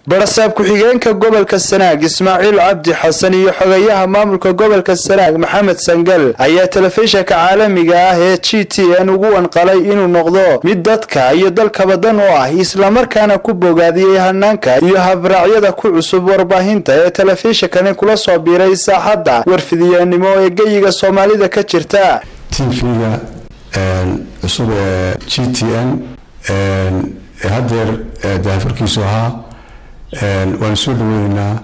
barasaab ku-xigeenka gobolka sanaag ismaaciil cabdi xasan iyo xogayaha maamulka gobolka sanaag maxamed sangal ayaa telefishinka caalamiga ah ee g t n ugu wanqalay inuu noqdo mid dadka iyo dalkaba dan u ah islamarkaana ku bogaadiyey hanaanka iyo habraacyada ku cusub warbaahinta ee telefishinkani kula soo biiray saaxadda warfidiyeenimo ee geyiga soomaalida ka jirta tvga cusub ee g t n hadeer daafarkiisu ahaa waanu soo dhaweyneynaa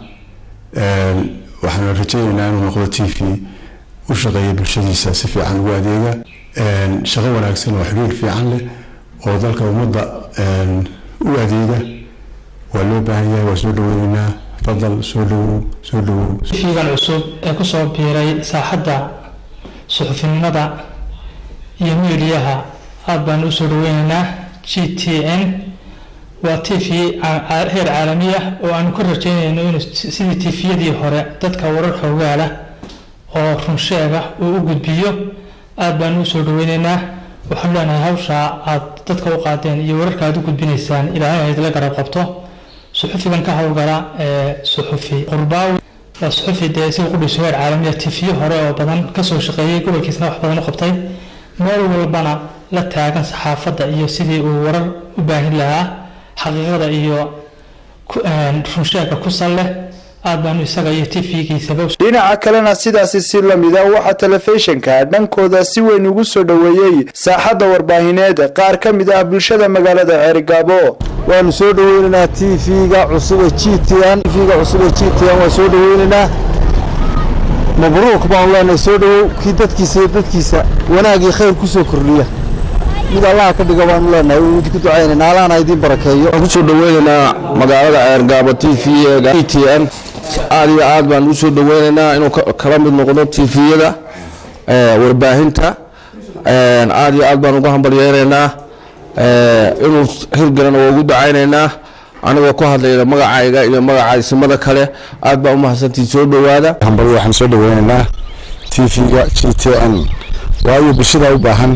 waxaanu rajayneynaa inuu noqdo t v u shaqeeya bulshadiisa si fiican ugu adeega shaqo wanaagsan oo xiriir fiican leh oo dalka ummadda u adeega waa loo baahan yahay waa soo dhaweyneynaa fadal soo dhawow soo dhawow fiigan cusub ee kusoo biiray saaxadda suxufinimada iyo miidiyaha aada baanu usoo dhaweyneynaa g t n waa t v heer caalami ah oo aanu ka rajeynayno inuu sidii tifiyadii hore dadka warar xoogaala oo runsheega uu u gudbiyo aada baanu usoo dhaweyneynaa waxaanu leenahay hawshaa aad dadka u qaadeen iyo wararka aad u gudbinaysaan ilaahay aydla garab qabto suxufigan ka howlgala ee suxufi qurbaawi waa suxufi dee isaga qudhiso heer caalamiya tifiyo hore oo badan kasoo shaqeeyey gobolkiisna wax badan u qabtay meel walbana la taagan saxaafadda iyo sidii uu warar u baahin lahaa xaqiiqada iyo runsheega ku sal leh aada baanu isaga iyo tv-giisaba dhinaca kalena sidaasi si lamida waxaa telefishinka dhankooda si weyn ugu soo dhoweeyey saaxadda warbaahineed qaar ka mid ah bulshada magaalada ceerigaabo waanu soo dhaweyneynaa t v-ga cusub ee g t n tvga cusub ee g t n waa soo dhaweyneynaa mabruuq baanu leenahay soo dhawow kii dadkiisa iyo dadkiisa wanaagii khayr kusoo kordhiya mid allaha ka dhiga baanu leenahay waynu ku ducaynayna allahna idiin barakeeyo waxaan kusoo dhaweynaynaa magaalada ceergaabo t v-ga g t n aad iyo aad baan u soo dhaweynaynaa inuu kala mid noqdo t v-yada warbaahinta aad iyo aad baan uga hambalyeynaynaa inuu hirgalana waa ugu dacaynaynaa anigoo ku hadlayna magacayga iyo magaca isimada kale aad baa umahadsantii soo dhowaada hambal waxaan soo dhaweynaynaa t v-ga g t n waayo bulshada u baahan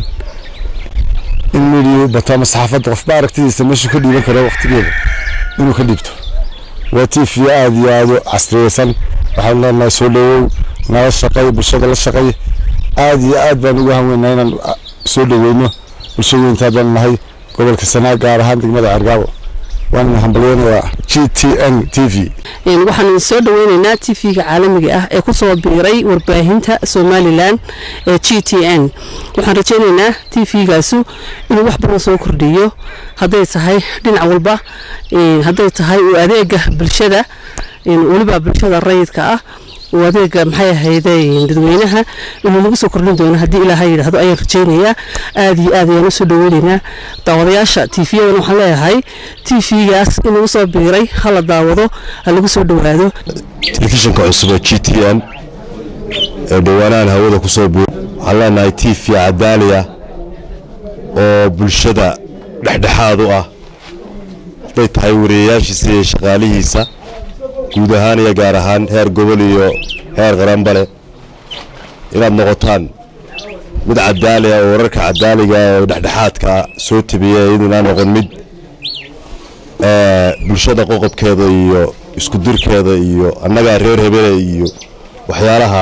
in midiya bato ama saxaafadda qofba aragtidiisa meeshuu ka dhiiban karo waqtigeeda inuu ka dhiibto waa t v aada iyo aada u casriyeysan waxaan leenahay soo dhawow nala shaqay bulshada la shaqay aada iyo aad baan ugu hanweynaa inaan soo dhaweyno bulshadeyntaa baan nahay gobolka sanaag gaar ahaan degmada cergaabo waana hambalyeynayaa g t n t v waxaan soo dhaweyneynaa t v-ga caalamiga ah ee kusoo biiray warbaahinta somalilan ee g t n waxaan rajeyneynaa t v-gaasu inuu wax badan soo kordhiyo hadday tahay dhinac walba hadday tahay uu adeega bulshada weliba bulshada rayidka ah uu adeega maxay ahayde dadweynaha inuu nagu soo kordhin doono haddii ilaaha yidhaahdo ayaan rajeynayaa aada iyo aad ayaan usoo dhaweyneynaa daawadayaasha t v-yadan waxaan leeyahay t v-gaas in lagu soo biiray hala daawado ha lagu soo dhowaado telefishinka cusub ee g t n ee dhawaanahan hawada kusoo biir waxaan leenahay t v cadaaliya oo bulshada dhexdhexaad u ah hadday tahay wariyayaashiisa iyo shaqaalihiisa guud ahaan iyo gaar ahaan heer gobol iyo heer qaranbale inaad noqotaan mid cadaaliya oo wararka cadaaliga oo dhexdhexaadka soo tabiya iyaduna noqon mid bulshada qoqobkeeda iyo isku dirkeeda iyo annagaa reer hebele iyo waxyaalaha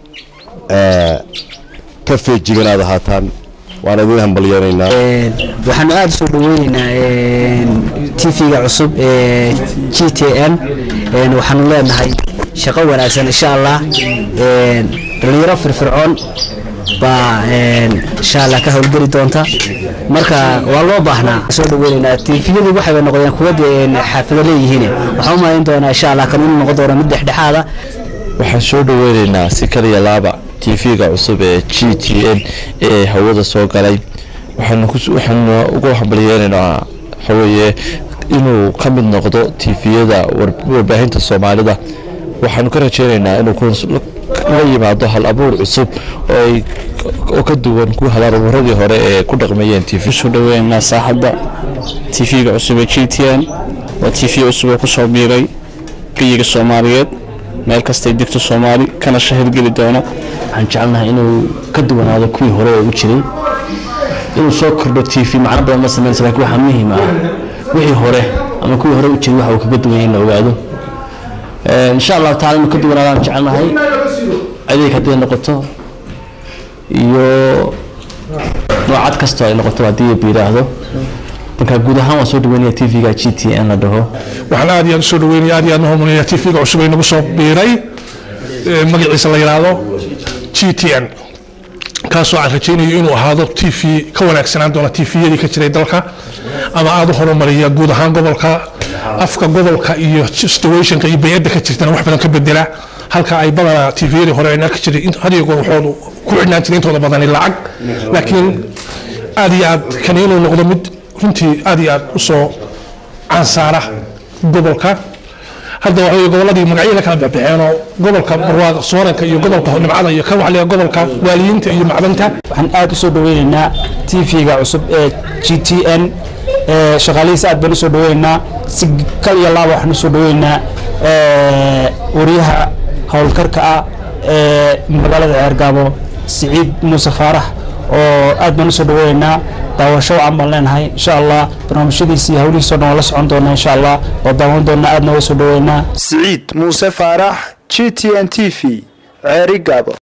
ka feejigan aad ahaataan waan idin hambalyeynaynaa waxaanu aada usoo dhaweyneynaa t v-ga cusub ee g t n waxaanu leenahay shaqo wanaagsan insha allah dhalinyaro firfircoon baa insha allah ka howlgeli doonta marka waa loo baahnaa soo dhaweyneynaa tifiyadu waxayba noqdeen kuwa xaafado leeyihiin waxaan u malayn doonaa insha allah kan inuu noqon doono mid dhexdhexaada waxaan soo dhaweyneynaa si kaliya laaba t v-ga cusub ee g t n ee hawada soo galay waxaanu ugu hambalyeynaynaa waxaweye inuu ka mid noqdo tifiyada warbaahinta soomaalida waxaanu ka rajeynaynaa inuu la yimaado hal abuur cusub oo ka duwan ku halaarwaradii hore ee ku dhaqmayeen t v soo dhaweynaa saaxadda t v-ga cusub ee g t n waa t v cusub oo kusoo biiray geyiga soomaaliyeed meel kastay degto soomaali kana shahirgeli doona waxaan jecelnahay inuu ka duwanaado kuwii hore oo u jiray inuu soo kordho t v macno badan ma sameynaysa lakin waxaa muhiim ah wixii hore ama ama kuwii hore u jiray waxa uu kaga duwan yahay in la ogaado insha allahu taala inu ka duwanaadaan jecelnahay adeeg hadday noqoto iyo noocad kastoo ay noqoto haddii ba yidhaahdo marka guud ahaan waan soo dhaweynaya t v-ga g t n la dhaho waxaan aad iyo aad usoo dhaweynaya aad iyo aad mahadnaqaya t v-ga cusub ay nagu soo biiray magaciisa la yidhaahdo g t n kaasoo aan rajaynayo inuu ahaado t v ka wanaagsanaan doona t v-yadii ka jiray dalka ama aada u horumariya guud ahaan gobolka afka gobolka iyo situationka iyo bayadda ka jirtana wax badan ka bedela halka ay badanaa t v-yadii hore ayna ka jiray hadiyo goor waxoodu ku xidhnaan jiray intooda badani lacag laakiin aad iyo aad kan inuu noqdo mid runtii aad iyo aad usoo cansaara gobolka hadda waxay goboladii magacyo la kala bixbixeenoo gobolka barwaaqa sooranka iyo gobolka nimcada iyo ka waxliga gobolka waaliyiinta iyo macdanta waxaan aad usoo dhaweynaynaa t v-ga cusub ee g t n shaqaalihiisa aad baan usoo dhaweynaynaa si kal iyo laaba waxaan usoo dhaweynaynaa wariyaha howlkarka ah ee magaalada ceergaabo siciid muuse faarax oo aad baan usoo dhaweynaynaa daawasho wacan baan leenahay insha allah barnaamijyadiisa iyo hawlihiisa o dhan waa la socon doonaa insha allah waa daawan doonaa aadna waa soo dhaweynaa siciid muuse faarax g t n t v ceeri gaabo